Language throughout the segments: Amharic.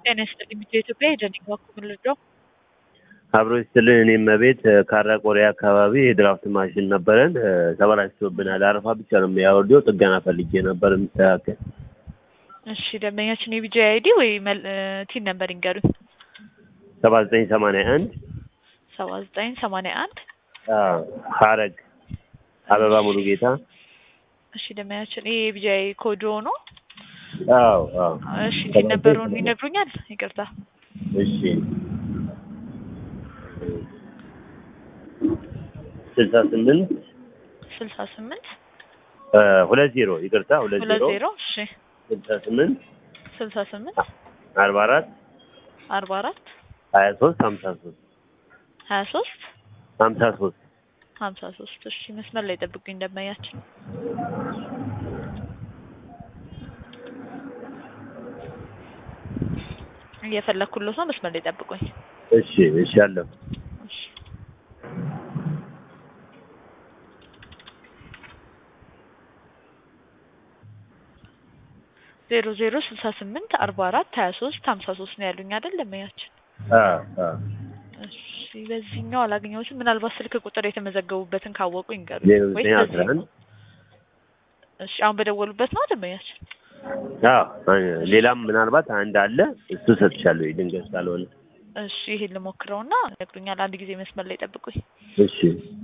ጤና ይስጥልኝ ሚዲያ ኢትዮጵያ የደንግ በኩል ልደው አብሮ ይስጥልን። እኔም ቤት ካራ ቆሬ አካባቢ የድራፍት ማሽን ነበረን ተበላሽቶብናል። አረፋ ብቻ ነው የሚያወርደው። ጥገና ፈልጌ ነበር የሚስተካከል። እሺ ደንበኛችን የቢጂ አይዲ ወይ ቲን ነበር ይንገሩኝ። ሰባ ዘጠኝ ሰማንያ አንድ ሰባ ዘጠኝ ሰማንያ አንድ ሀረግ አበባ ሙሉ ጌታ። እሺ ደንበኛችን ይሄ የቢጂ አይ ኮድ ነው። አዎ አዎ። እሺ ቲን ነበሩን ይነግሩኛል? ይቅርታ እሺ ስልሳ ስምንት ስልሳ ስምንት ሁለት ዜሮ ይቅርታ፣ ሁለት ሁለት ዜሮ ዜሮ እሺ ስልሳ ስምንት ስልሳ ስምንት አርባ አራት አርባ አራት ሀያ ሶስት ሀምሳ ሶስት ሀያ ሶስት ሀምሳ ሶስት ሀምሳ ሶስት እሺ መስመር ላይ ጠብቁኝ ደንበኛችን እየፈለኩለት ነው መስመር ላይ ጠብቁኝ እሺ እሺ አለሁ እሺ ዜሮ ዜሮ ስልሳ ስምንት አርባ አራት ሀያ ሶስት ሀምሳ ሶስት ነው ያሉኝ አይደል ደንበኛችን አዎ አዎ እሺ በዚህኛው አላገኘሁትም ምናልባት ስልክ ቁጥር የተመዘገቡበትን ካወቁ ይንገሩ ዜሮ ወይስ ዘጠኝ በዚህ አስራ አንድ እሺ አሁን በደወሉበት ነው ደንበኛችን አዎ ሌላም ምናልባት አንድ አለ እሱ ሰጥቻለሁ ድንገት ካልሆነ እሺ ይሄን ልሞክረውና ይነግሩኛል አንድ ጊዜ መስመር ላይ ጠብቁኝ እሺ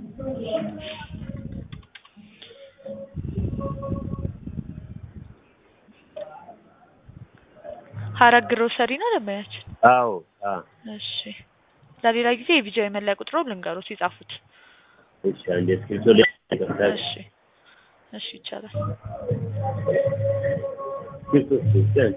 ሀረግ ግሮሰሪ ነው ደንበኛችን አዎ አዎ እሺ ለሌላ ጊዜ የቢጃ የመለያ ቁጥሮ ልንገሩት ይጻፉት እሺ አንድ እስክሪብቶ ላይ ይቀርታል እሺ እሺ ይቻላል እስክሪብቶ ስጠን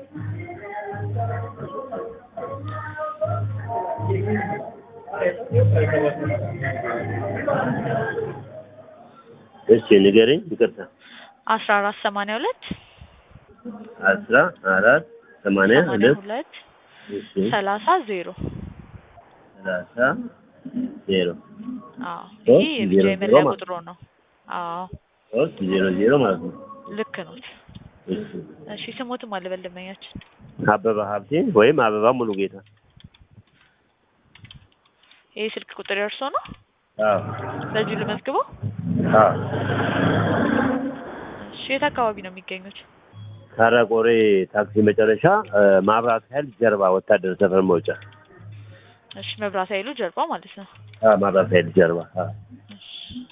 እሺ ንገረኝ ይቅርታ አስራ አራት ሰማንያ ሁለት አስራ አራት ሰማንያ ሰማንያ ሁለት ሁለት እሺ ሰላሳ ዜሮ ሰላሳ ዜሮ አዎ ሶስት ይህ የቢጃ ዜሮ የመለያ ዜሮ ቁጥሮ ነው አዎ ሶስት ዜሮ ዜሮ ማለት ነው ልክ ኖት እሺ እሺ ስሞትም አልበል ደንበኛችን አበባ ሀብቴ ወይም አበባ ሙሉ ጌታ ይህ ስልክ ቁጥር የእርሶ ነው አዎ በዚሁ ልመዝግበው አዎ እሺ የት አካባቢ ነው የሚገኙት ካራቆሬ ታክሲ መጨረሻ ማብራት ኃይል ጀርባ ወታደር ሰፈር መውጫ እሺ መብራት ኃይሉ ጀርባ ማለት ነው አዎ ማብራት ኃይል ጀርባ አዎ እሺ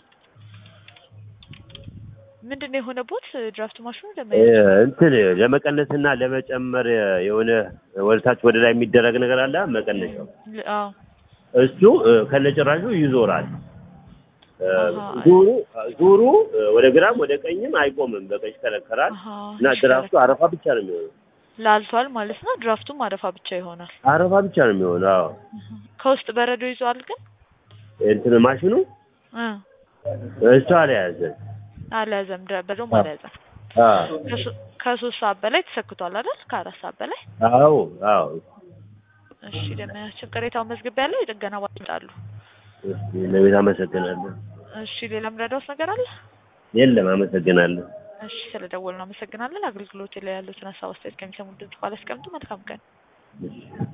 ምንድን ነው የሆነቦት ድራፍት ማሽኑ እ ደንበኛችን እንትን ለመቀነስና ለመጨመር የሆነ ወደታች ወደ ላይ የሚደረግ ነገር አለ መቀነሻው ል- አዎ እሱ እ ከነጭራሹ ይዞራል እ አሃ። ዙሩ ዙሩ እ ወደ ግራም ወደ ቀኝም አይቆምም በቃ ይሽከረከራል አሃ እና ድራፍቱ አረፋ ብቻ ነው የሚሆነው ላልቷል ማለት ነው ድራፍቱም አረፋ ብቻ ይሆናል አረፋ ብቻ ነው የሚሆነው አዎ ከውስጥ በረዶ ይዟል ግን እንትን ማሽኑ እ እሱ አልያዘ አልያዘም ድረ- በረዶም አዎ። አልያዘም አዎ ከሶ- ከሶስት ሰዓት በላይ ተሰክቷል አይደል ከአራት ሰዓት በላይ አዎ አዎ እሺ ደንበኛችን ቅሬታውን መዝግቢያ ያለው የጥገና ባለ ይመጣሉ እስኪ ለቤት አመሰግናለሁ እሺ ሌላ ምረዳውስ ነገር አለ የለም አመሰግናለሁ እሺ ስለደወልን አመሰግናለን አገልግሎት ላይ ያሉትን ሀሳብ አስተያየት ከሚሰሙ ድምጽ ባላስቀምጡ መልካም ቀን እሺ